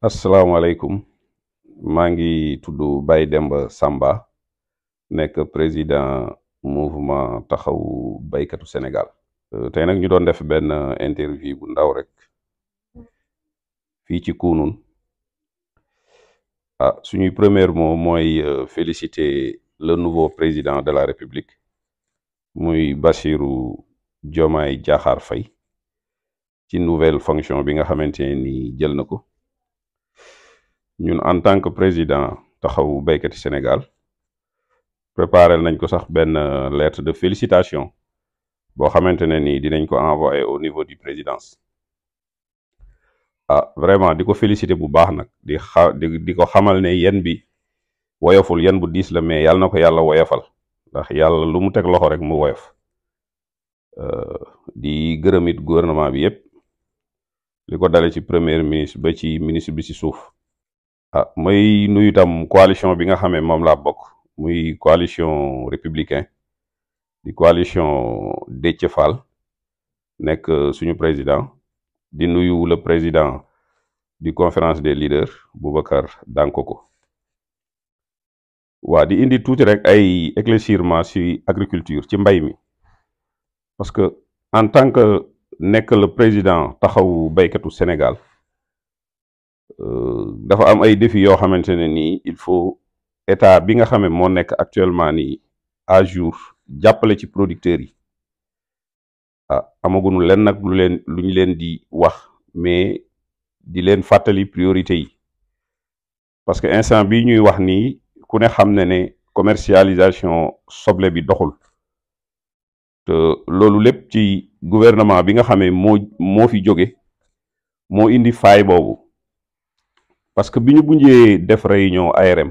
asalaamaaleykum maa ngi tudd Baye Demba Samba nekk président mouvement taxawu baykatu Sénégal tey nag ñu doon def benn interview bu ndaw rek fii ci Kounoune ah suñuy premier mot mooy féliciter le nouveau président de la République muy Bassirou Diomaye Diakhar Faye ci nouvelle fonction bi nga xamante ni jël na ko ñun en tant que président taxawu béykati Sénégal préparé nañ ko sax benn lettre de félicitation boo xamante ne ni dinañ ko envoyer au niveau du présidence ah vraiment di ko féliciter bu baax nag di xa di di ko xamal ne yen bi woyoful yen bu diis la mais yàlla na ko yàlla woyofal ndax yàlla lu mu teg loxo rek mu woyof di gërëm it gouvernement bi yépp li ko dale ci premier ministre ba ci ministre bi ci suuf ah may nuyu itam coalition bi nga xamee moom laa bokk muy coalition républicain di coalition Déthié Fall nekk suñu président di nuyu le président du conférence des leaders Boubacar Dankoko waa di indi tuuti rek ay éclaircissement ci agriculture ci mbay mi parce que en tant que nekk le président taxawu baykatu Sénégal dafa am ay défis yoo xamante ne nii il faut état bi nga xame moo nekk actuellement nii à jour jàppale ci producteurs yi ah amaguñu leen nag lu leen lu ñu leen di wax mais di leen fàttali priorité yi parce que instant bi ñuy wax nii ku ne xam ne ne commercialisation soble bi doxul te loolu lépp ci gouvernement bi nga xamee moo moo fi jóge moo indi faay boobu parce que bi ñu bunjee def réunion ARM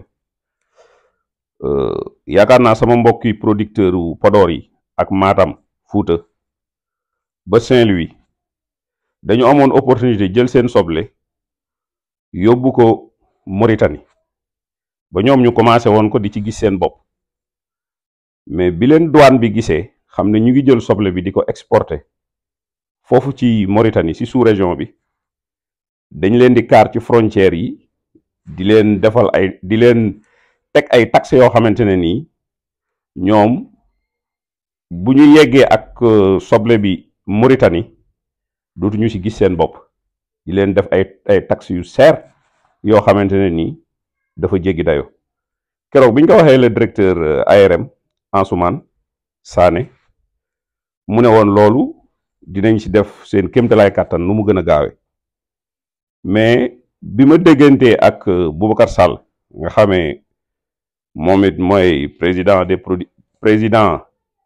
yaakaar naa sama mbokki producteur u Podor yi ak Matam Fuuta ba Saint-Louis dañu amoon opportunité jël seen soble yóbbu ko Mauritanie ba ñoom ñu commencé woon ko di ci gis seen bopp mais bi leen douane bi gisee xam ne ñu ngi jël soble bi di ko exporter foofu ci Mauritanie ci sous-région bi dañ leen di kaar ci frontières yi di leen defal ay di leen teg ay taxes yoo xamante ne nii ñoom bu ñu yeggee ak soble bi Mauritanie dootuñu ci gis seen bopp di leen def ay ay taxes yu seer yoo xamante ne nii dafa jéggi dayo keroog bi ñu ko waxee le directeur ARM Ansoumane Sané mu ne woon loolu dinañ ci def seen kéemtalaay kàttan nu mu gën a gaawe mais bi ma déggantee ak Boubacar Sall nga xamee moom it mooy président des produ président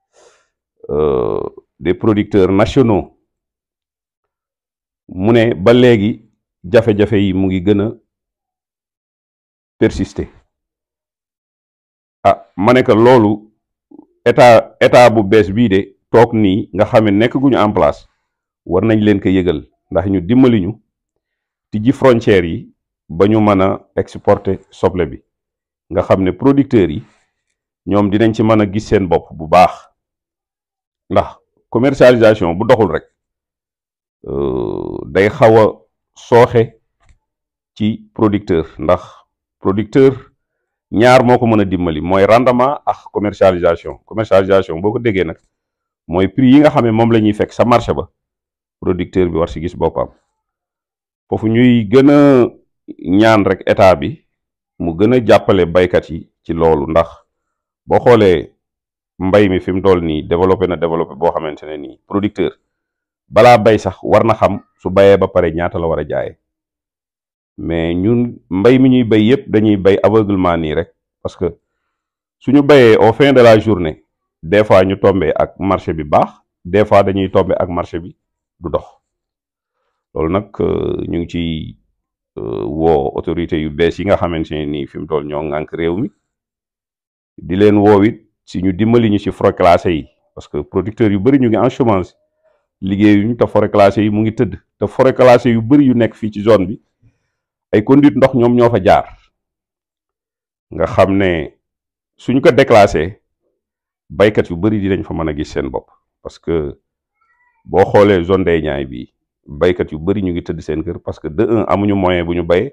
des producteurs nationaux mu ne ba léegi jafe-jafe yi mu ngi gën a persister ah ma ne que loolu état état bu bees bii de toog nii nga xam ne nekk gu ñu en place war nañ leen ko yëgal ndax ñu dimbali ñu tijji frontières yi ba ñu mën a exporter soble bi nga xam ne producteurs yi ñoom dinañ ci mën a gis seen bopp bu baax ndax commercialisation bu doxul rek day xaw a sooxe ci producteur ndax producteur ñaar moo ko mën a dimbali mooy rendement ak commercialisation commercialisation boo ko déggee nag mooy prix yi nga xam ne moom la ñuy fekk sa marché ba producteur bi war si gis boppam foofu ñuy gën a ñaan rek état bi mu gën a jàppale baykat yi ci loolu ndax boo xoolee mbay mi fi mu toll nii développé na développé boo xamante ne nii producteur balaa bay sax war na xam su bayee ba pare ñaata la war a jaayee mais ñun mbay mi ñuy bay yépp dañuy bay aveuglement nii rek parce que suñu bayee au fin de la journée des fois ñu tombé ak marché bi baax des fois dañuy tombé ak marché bi du dox loolu nag ñu ngi ci woo autorité yu bees yi nga xamante ne nii fi mu toll ñoo ŋànk réew mi di leen woo it si ñu dimbali ñu si forêt classée yi parce que producteurs yu bëri ñu ngi en chômage liggéeyuñu te forêt classée yi mu ngi tëdd te forêt classée yu bëri yu nekk fii ci zone bi ay conduite ndox ñoom ñoo fa jaar nga xam ne suñ ko déclassé baykat yu bëri dinañ fa mën a gis seen bopp parce que boo xoolee zone des Niayes bi baykat yu bëri ñu ngi tëdd seen kër parce que de un amuñu moyen bu ñu bayee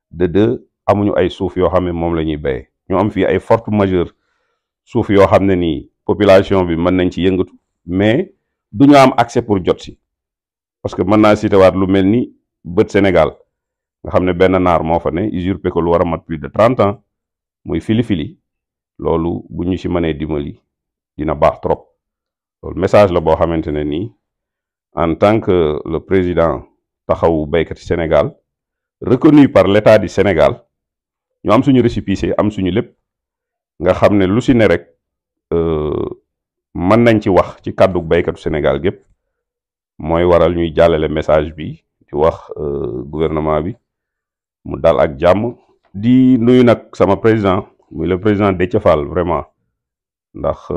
de deux amuñu ay suuf yoo xam ne moom la ñuy béyee ñu am fii ay forte majeure suuf yoo xam ne nii population bi mën nañ ci yëngatu mais du ñu am accès pour jot si parce que mën naa cité waat lu mel ni bët Sénégal nga xam ne benn naar moo fa ne usurpé ko lu war a mat plus de trente ans muy fili-fili loolu bu ñu ci mënee dimbali dina baax trop loolu message la boo xamante ne nii en tant que le président taxawu béykat yi Sénégal reconnu par l'État du Sénégal ñu am suñu récépissé am suñu lépp nga xam ne lu ci ne rek mën nañ ci wax ci kàddu béykatu Sénégal gépp mooy waral ñuy jàllale message bi di wax gouvernement bi mu dal ak jàmm di nuyu nag sama président muy le président Déthié Fall vraiment ndax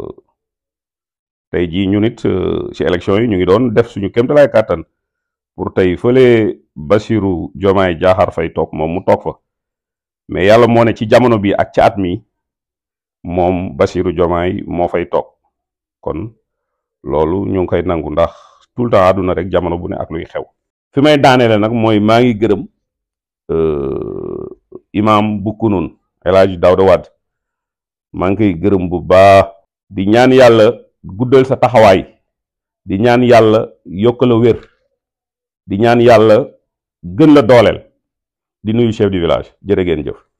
tey jii ñu nit ci élection yi ñu ngi doon def suñu kéemtalaay kàttan pour tey fële Bassirou Diomaye Diakhar Faye toog moom mu toog fa mais yàlla moo ne ci jamono bi ak ci at mi moom Bassirou Diomaye moo fay toog kon loolu ñu ngi koy nangu ndax tout le temps àdduna rek jamono bu ne ak luy xew fi may daaneele nag mooy maa ngi gërëm imam bu kunun El Hadj Daouda Wade maa ngi koy gërëm bu baax di ñaan yàlla guddal sa taxawaay di ñaan yàlla yokk la wér di ñaan yàlla gën la dooleel di nuyu chef du village jërë ngeen jëf